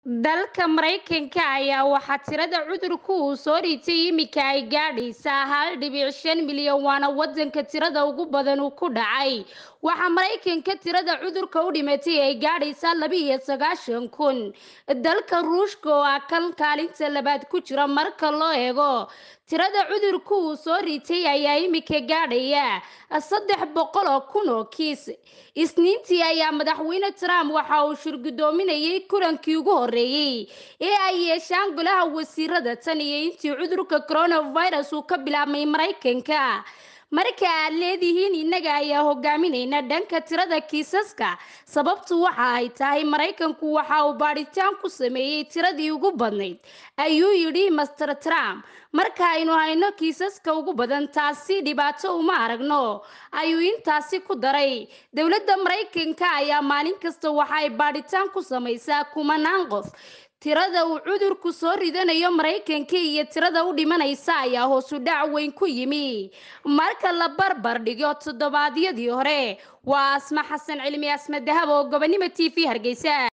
dalka maraykanka ayaa waxaa tirada cudurku uu soo dhitay iminka ay gaadhaysaa hal dhibic shan milyan waana wadanka tirada ugu badan uu ku dhacay waxaa maraykanka tirada cudurka u dhimatay ay gaadhaysaa laba iyo sagaashan kun dalka ruushka oo ah kan kaalinta labaad ku jira marka loo eego tirada cudurku uu soo ritay ayaa iminka gaadhaya saddex boqol oo kun oo kiis isniintii ayaa madaxweyne trump waxa uu shirgudoominayay kulankii ugu horeeyey ee ay yeeshaan golaha wasiirada tan iyo intii cudurka coronavirus uu ka bilaabmay maraykanka marka aad leedihiin innaga ayaa hogaaminayna dhanka tirada kiisaska sababtu waxa ay tahay maraykanku waxa uu baadhitaan ku sameeyey tiradii ugu badnayd ayuu yidhi master trump marka aynu hayno kiisaska ugu badan taasi dhibaato uma aragno ayuu intaasi ku daray dowladda maraykanka ayaa maalin kasta waxa ay baadhitaan ku samaysaa kumanaan qof tirada uu cudurku soo ridanayo maraykanka iyo tirada u dhimanaysa ayaa hoosu dhac weyn ku yimi marka la barbar dhigo toddobaadyadii hore waa asma xasan cilmi asma dahab oo gobonimo t v hargeysa